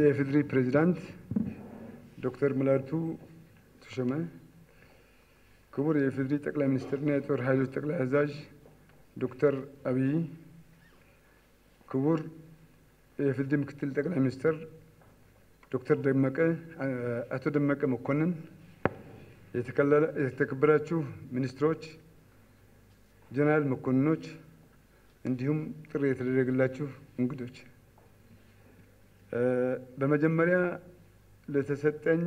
የኢፌዴሪ ፕሬዚዳንት ዶክተር ሙላቱ ተሾመ፣ ክቡር የኢፌዴሪ ጠቅላይ ሚኒስትርና የጦር ኃይሎች ጠቅላይ አዛዥ ዶክተር አብይ፣ ክቡር የኢፌዴሪ ምክትል ጠቅላይ ሚኒስትር ዶክተር ደመቀ አቶ ደመቀ መኮንን፣ የተከበራችሁ ሚኒስትሮች፣ ጀነራል መኮንኖች እንዲሁም ጥሪ የተደረገላችሁ እንግዶች በመጀመሪያ ለተሰጠኝ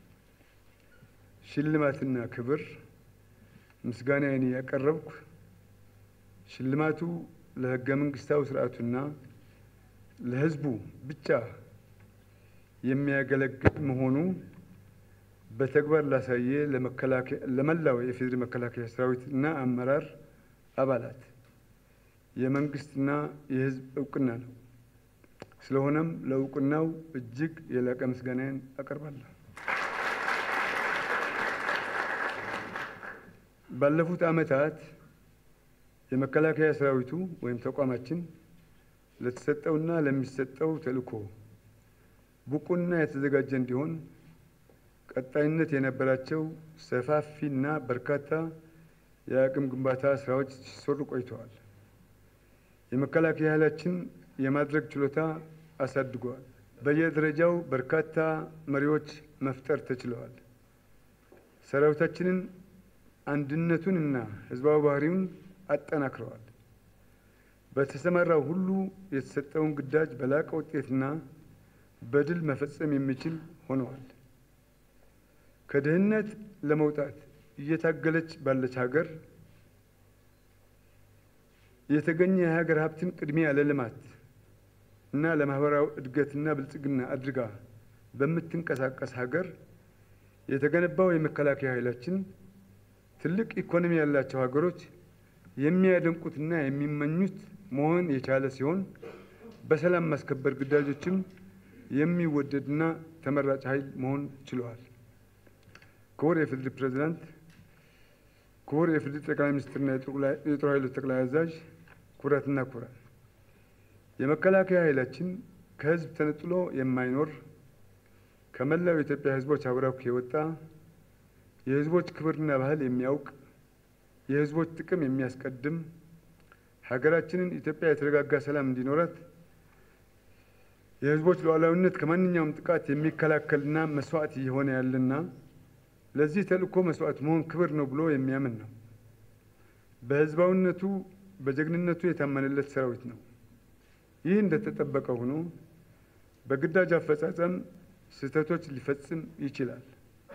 ሽልማትና ክብር ምስጋናዬን ያቀረብኩ ሽልማቱ ለሕገ መንግስታዊ ስርዓቱና ለሕዝቡ ብቻ የሚያገለግል መሆኑ በተግባር ላሳየ ለመላው የኢፌዴሪ መከላከያ ሰራዊት እና አመራር አባላት የመንግስትና የሕዝብ እውቅና ነው። ስለሆነም ለእውቅናው እጅግ የላቀ ምስጋናዬን አቀርባለሁ። ባለፉት ዓመታት የመከላከያ ሰራዊቱ ወይም ተቋማችን ለተሰጠውና ለሚሰጠው ተልዕኮ ብቁና የተዘጋጀ እንዲሆን ቀጣይነት የነበራቸው ሰፋፊና በርካታ የአቅም ግንባታ ስራዎች ሲሰሩ ቆይተዋል። የመከላከያ ኃይላችን የማድረግ ችሎታ አሳድገዋል። በየደረጃው በርካታ መሪዎች መፍጠር ተችለዋል። ሰራዊታችንን አንድነቱንና ህዝባዊ ባህሪውን አጠናክረዋል። በተሰማራው ሁሉ የተሰጠውን ግዳጅ በላቀ ውጤትና በድል መፈጸም የሚችል ሆነዋል። ከድህነት ለመውጣት እየታገለች ባለች ሀገር የተገኘ የሀገር ሀብትን ቅድሚያ ለልማት እና ለማህበራዊ እድገትና ብልጽግና አድርጋ በምትንቀሳቀስ ሀገር የተገነባው የመከላከያ ኃይላችን ትልቅ ኢኮኖሚ ያላቸው ሀገሮች የሚያደንቁትና የሚመኙት መሆን የቻለ ሲሆን በሰላም ማስከበር ግዳጆችም የሚወደድና ተመራጭ ኃይል መሆን ችለዋል። ክቡር የኢፌዴሪ ፕሬዚዳንት፣ ክቡር የኢፌዴሪ ጠቅላይ ሚኒስትርና የጦር ኃይሎች ጠቅላይ አዛዥ፣ ክቡራትና ክቡራን የመከላከያ ኃይላችን ከህዝብ ተነጥሎ የማይኖር ከመላው የኢትዮጵያ ህዝቦች አብራክ የወጣ የህዝቦች ክብርና ባህል የሚያውቅ የህዝቦች ጥቅም የሚያስቀድም ሀገራችንን ኢትዮጵያ የተረጋጋ ሰላም እንዲኖራት የህዝቦች ሉዓላዊነት ከማንኛውም ጥቃት የሚከላከልና መስዋዕት እየሆነ ያለና ለዚህ ተልእኮ መስዋዕት መሆን ክብር ነው ብሎ የሚያምን ነው። በህዝባዊነቱ በጀግንነቱ የታመነለት ሰራዊት ነው። ይህ እንደተጠበቀ ሆኖ በግዳጅ አፈጻጸም ስህተቶች ሊፈጽም ይችላል።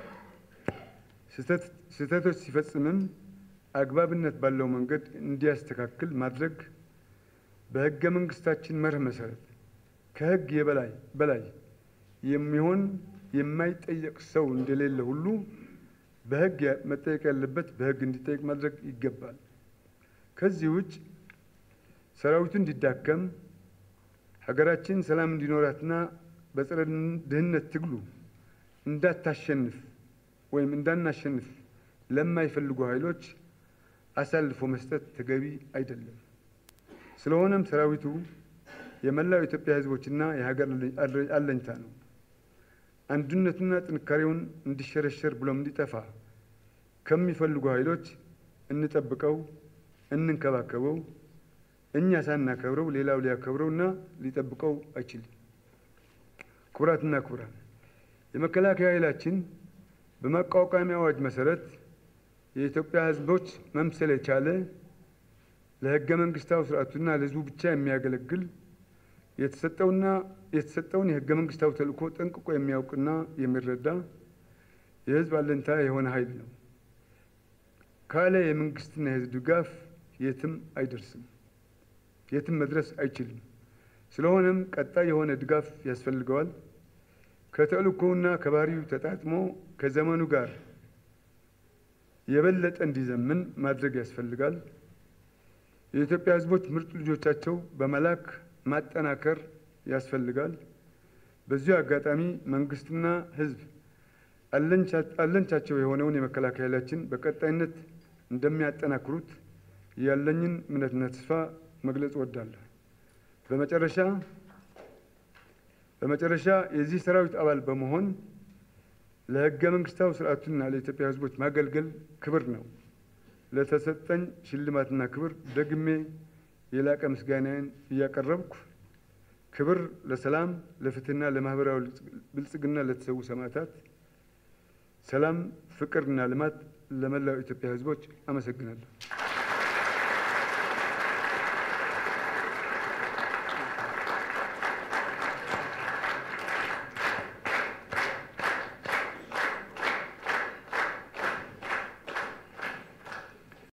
ስህተቶች ሲፈጽምም አግባብነት ባለው መንገድ እንዲያስተካክል ማድረግ በህገ መንግስታችን መርህ መሰረት ከህግ የበላይ በላይ የሚሆን የማይጠየቅ ሰው እንደሌለ ሁሉ በህግ መጠየቅ ያለበት በህግ እንዲጠየቅ ማድረግ ይገባል። ከዚህ ውጭ ሰራዊቱ እንዲዳከም ሀገራችን ሰላም እንዲኖራትና በጸረ ድህነት ትግሉ እንዳታሸንፍ ወይም እንዳናሸንፍ ለማይፈልጉ ኃይሎች አሳልፎ መስጠት ተገቢ አይደለም። ስለሆነም ሰራዊቱ የመላው ኢትዮጵያ ህዝቦችና የሀገር አለኝታ ነው። አንድነቱና ጥንካሬውን እንዲሸረሸር ብሎም እንዲጠፋ ከሚፈልጉ ኃይሎች እንጠብቀው፣ እንንከባከበው። እኛ ሳናከብረው ሌላው ሊያከብረው እና ሊጠብቀው አይችልም። ክቡራትና ክቡራን የመከላከያ ኃይላችን በማቋቋሚያ አዋጅ መሰረት የኢትዮጵያ ህዝቦች መምሰል የቻለ ለህገ መንግስታዊ ስርዓቱና ለህዝቡ ብቻ የሚያገለግል የተሰጠውና የተሰጠውን የህገ መንግስታዊ ተልእኮ ጠንቅቆ የሚያውቅና የሚረዳ የህዝብ አለኝታ የሆነ ኃይል ነው። ካለ የመንግስትና የህዝብ ድጋፍ የትም አይደርስም፣ የትም መድረስ አይችልም። ስለሆነም ቀጣይ የሆነ ድጋፍ ያስፈልገዋል። ከተልእኮውና ከባህሪው ተጣጥሞ ከዘመኑ ጋር የበለጠ እንዲዘምን ማድረግ ያስፈልጋል። የኢትዮጵያ ህዝቦች ምርጥ ልጆቻቸው በመላክ ማጠናከር ያስፈልጋል። በዚሁ አጋጣሚ መንግስትና ህዝብ አለንቻቸው የሆነውን የመከላከያ ኃይላችን በቀጣይነት እንደሚያጠናክሩት ያለኝን እምነትና ተስፋ መግለጽ እወዳለሁ። በመጨረሻ በመጨረሻ የዚህ ሰራዊት አባል በመሆን ለህገ መንግስታዊ ስርዓቱና ለኢትዮጵያ ህዝቦች ማገልገል ክብር ነው። ለተሰጠኝ ሽልማትና ክብር ደግሜ የላቀ ምስጋናዬን እያቀረብኩ ክብር ለሰላም ለፍትህና ለማህበራዊ ብልጽግና ለተሰዉ ሰማዕታት፣ ሰላም ፍቅርና ልማት ለመላው ኢትዮጵያ ህዝቦች አመሰግናለሁ።